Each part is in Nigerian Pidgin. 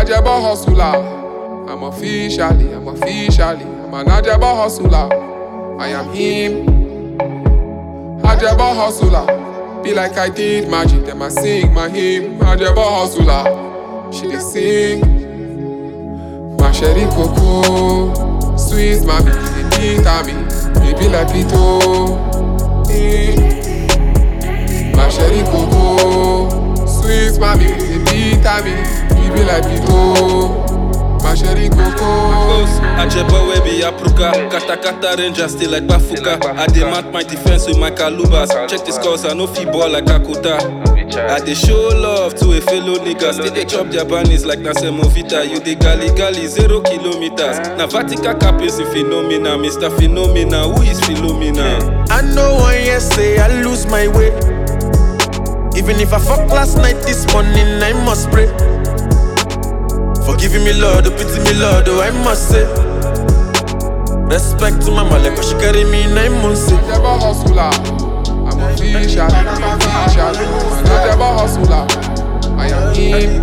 Ajabo hustler. I'm officially, I'm officially, I'm an Ajabo hustler. I am him. Ajabo hustler. Be like I did magic, then I sing my hymn. Ajabo hustler. She dey sing. My sherry cocoa, sweet mommy, dey beat at me. Baby like Pito. Eh. My sherry cocoa, sweet mommy, dey beat at me. Baby like Pito. My sherry cocoa. Ajebo we be Apruka Kata kata ranger still like Bafuka I dey mark my defense with my calubas Check the scores I no fit ball like Akuta I dey show love to a fellow nigga Still dey chop their bunnies like na semovita You dey gali gali zero kilometers Na vertical capins in phenomena Mr. Phenomena who is Philomena? I know one year say I lose my way. Even if I fuck last night, this morning I must pray. Forgiving me, Lord, oh, pity me, Lord, oh, I must say. Respect to my mother, cause she carry me nine months. eh. Ajabo hustler. I'm officially, I'm officially. I'm an Ajabo hustler. I am him.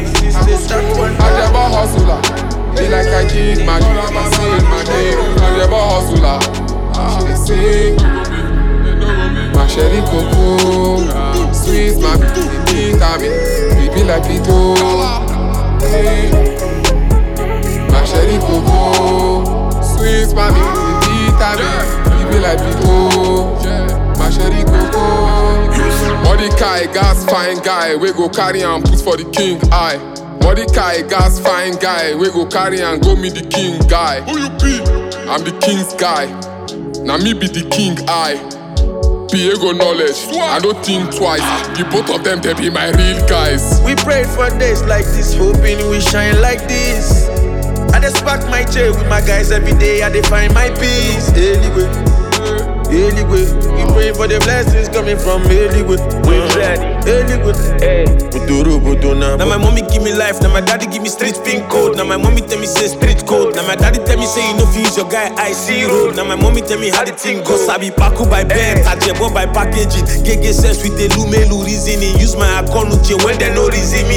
Ajabo hustler. Be like I did magic, then I sing my name. Ajabo hustler. She dey sing. My sherry cocoa, sweet mommy, dey beat at me. Baby like Pito. Eh. My sherry cocoa, sweet mommy, dey beat at me. Baby like Pito. My sherry cocoa. Mordecai, gas fine guy, we go carry and put for the king eye. Mordecai, gas fine guy, we go carry and go meet the king guy. Who you be? I'm the king's guy. Now me be the king eye. Piego knowledge, I don't think twice. The both of them, they be my real guys. We prayed for days like this, hoping we shine like this. I just pack my chair with my guys every day, I dey find my peace. Anyway, anyway, we pray for the blessings coming from anyway. We ready, anyway. Buduru, buduna, Now my mommy give me life, now my daddy give me street pin code. Now my mommy tell me say street code. Now my daddy tell me say you know fi use your guy I see road. Now my mommy tell me how the thing goes. I be paku by bed, tajebo by packaging. Gege sense with the lumelu reasoning. Use my account uche when they no reason me.